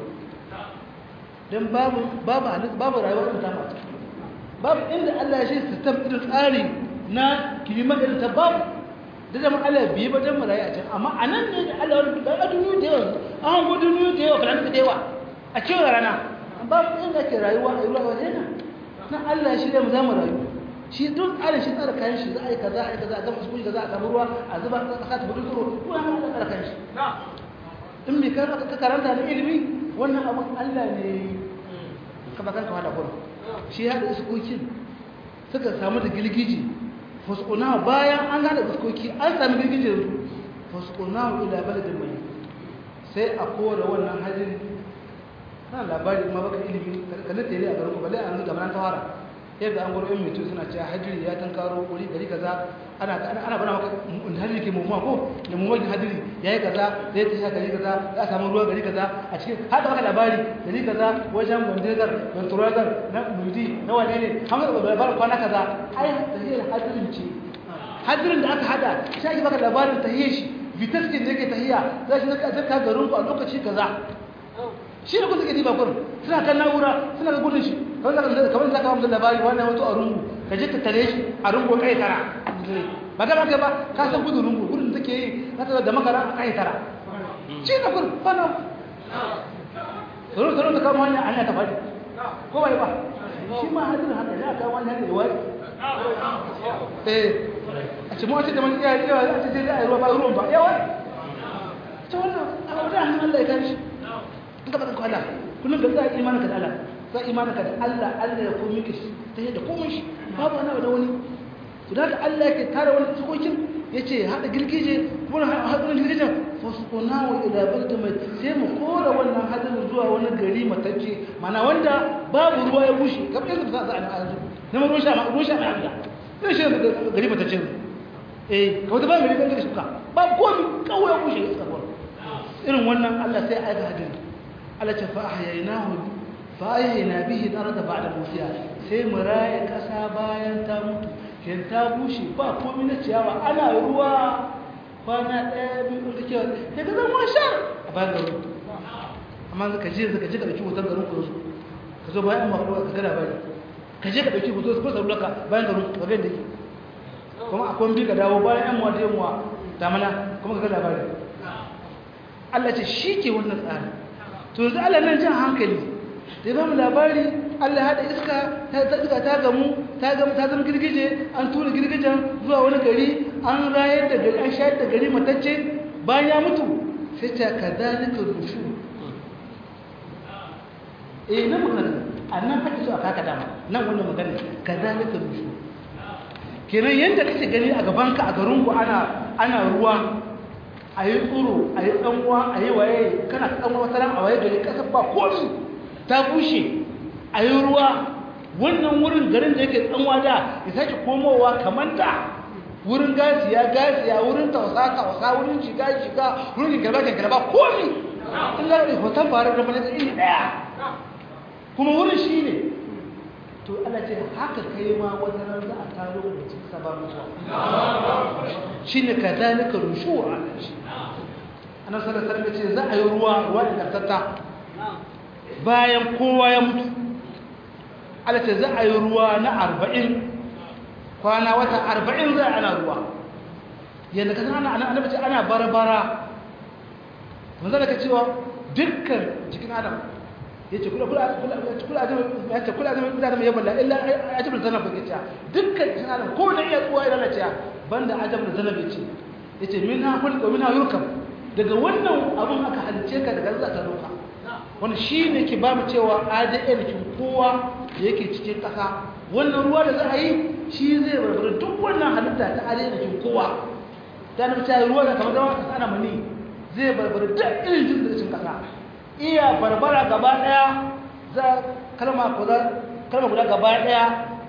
dan babu babu babu rayuwa da ta mata babu inda Allah ya shi system irin tsari na kilimar da ta babu da zama Allah biye ba dan marayi a can amma anan ne da Allah wani da duniya da yawa an go duniya da yawa kana da yawa a cewa rana babu inda ke rayuwa a ruwa wajen nan na Allah shi da mu zama rayu shi duk Allah shi tsara kayan shi za a yi kaza a yi kaza a gama su kaza a samu ruwa a zuba a kasa ta budu tsoro ko an Allah tsara kayan shi in bai ka karanta da ilimi wannan abin Allah ne ka ba kanka wala gurin shi ya da iskokin suka samu da gilgiji fasquna bayan an gada iskoki an samu girgije fasquna ila baladin mai sai a kora wannan hajin kana labari ma baka ilimi kana tare a garin ku balle an ga man tawara yadda an goro in mutu suna cewa hadiri ya tankaro wuri gari kaza ana ana bana maka hadiri ke mummuwa ko da mummuwa hadiri yayi kaza zai ta sha gari kaza za a samu ruwa gari kaza a cikin haka maka labari gari kaza wajen bandegar banturazar na mudi na wane ne hamar da labarin kwana kaza ai tahiyar hadirin ce hadirin da aka hada shi ake baka labarin tahiyar shi vitaskin da yake tahiya za shi zaka zaka garin ku a lokaci kaza shi ne kun suke diba kurin suna kan na'ura suna ga gudun shi kamar zaka kamar zaka ba labari wannan wato a rungu ka je ka tare shi a rungu kai tara ba ga ba ba ka san gudun rungu gudun take yi na da makara a kai tara shi ne kurin bana tsoro tsoro ta kama hanya hanya ta faɗi ko bai ba shi ma hadin haka ya kama hanya da wai eh a ce mawace da man iya iya a ce sai a yi ruwa ba ruwan ba yawa ta wannan abu da hannun Allah ya kare shi in ka faɗin Allah kullum ka tsaya imanin ka da Allah za imanin ka da Allah Allah ya komi ka shi ta yadda komai shi babu wani da wani to da haka Allah yake tare wani tsokokin ya ce haɗa girgije kuma haɗin girgijen fasukuna wa ila balda mai sai mu kora wannan hadin zuwa wani gari matacce mana wanda babu ruwa ya bushe kamar yadda za a a yanzu na ruwan sha ruwan sha mai amda zai shi gari matacce eh kawai da ba gari ɗan gari suka babu komi kawai ya bushe ya tsakawar irin wannan Allah sai aika hadin Allah ce fa ahyaynahu fa ahyayna bihi al-ardha ba'da mawtiha sai mu raye kasa bayan ta mutu kin ta bushe ba komai na ciyawa ana ruwa kwana ɗaya biyu da kewa sai ka zama shar a bayan garin amma ka je ka je ka dauki hoton garin ku ka zo bayan ma ka gada bayan ka je ka dauki hoton ko sarula ka bayan garin ka ga da ke kuma akwai bi ka dawo bayan yan muwa da yan muwa damana kuma ka ga labari Allah ce shi ke wannan tsari to yanzu Allah nan jan hankali da ba mu labari Allah haɗa iska ta iska ta gamu ta gamu ta zama girgije an tura girgijen zuwa wani gari an rayar da gari an shayar da gari matacce bayan ya mutu sai ta kadalika rushu eh na magana annan kake so a kaka dama nan wannan magana kadalika rushu kenan yanda kake gani a gabanka a garinku ana ana ruwa a yi tsoro a yi tsanwa a yi waye kana tsanwa wata ran a waye gari kasar ba komi ta bushe a yi ruwa wannan wurin garin da yake tsanwa da ya sake komowa kamar da wurin gasiya gasiya wurin tausa tausa wurin shiga shiga wurin girba girba komi in ga hoton faru da mana iri daya kuma wurin shi ne to Allah ce haka kai ma wata ran za a taro da cikin sabon mutuwa shine kadalika rushura annabi sallallahu alaihi wasallam ce za a yi ruwa ruwa ingantatta bayan kowa ya mutu Allah ce za a yi ruwa na arba'in kwana wata arba'in za a ana ruwa yadda ka san ana annabi ce ana barbara manzo da ka cewa dukkan cikin adam yace kula kula kula kula adam yace kula adam da adam ya balla illa ajabul zanab yace dukkan cikin adam ko da iya tsuwa ila laciya banda ajabul zanab yace yace minha khulqa minha yurkab daga wannan abun aka halice ka daga za ta doka wani shi ne ke ba mu cewa adn kin kowa da yake cikin ƙasa wannan ruwa da za a yi shi zai barbara duk wannan halitta ta adn kin kowa ta nufi ta ruwa da kamar zama ƙasa ana mani zai barbara duk irin jin da cikin ƙasa iya barbara gaba ɗaya za kalma guda gaba ɗaya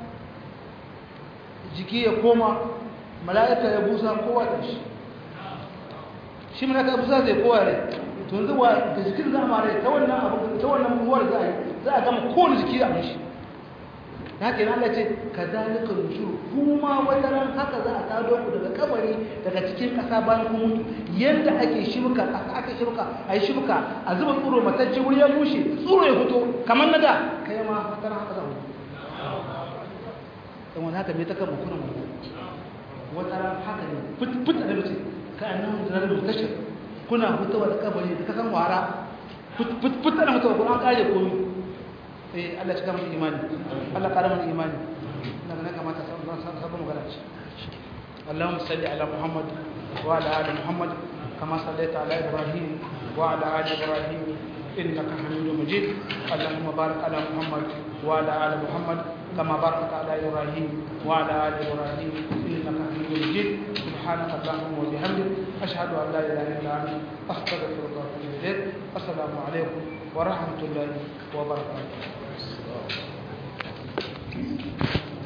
jiki ya koma mala'ika ya busa kowa da shi shi mala'ika ya busa zai kowa rai tun zuwa da jikin za a mara ta wannan abu ta wannan ruwar za a yi za a gama kowane jiki a mashi ya ke nan ce ka zalika rushuru kuma wata ran haka za a tado ku daga kabari daga cikin ƙasa bayan kun mutu yadda ake shibka ƙasa ake shibka a yi shibka a zuba tsoro matacce wuri ya bushe tsoro ya fito kamar na da kai ma wata ran haka za a mutu dan wani haka me ta kan mukunan mu wata ran haka ne fit da mace ka annan da rabu tashar kuna hutawa da kabari da kasan wara fit da mutuwa kuma an kare komi eh Allah ya cika mana imani Allah kare mana imani daga nan kamata sabon magana ce اللهم صل على محمد وعلى ال محمد كما صليت على ابراهيم وعلى ال ابراهيم انك حميد مجيد اللهم بارك على محمد وعلى ال محمد كما باركت على ابراهيم وعلى ال ابراهيم انك حميد مجيد سبحانك اللهم وبحمدك اشهد ان لا اله الا انت استغفرك واتوب اليك السلام عليكم ورحمه الله وبركاته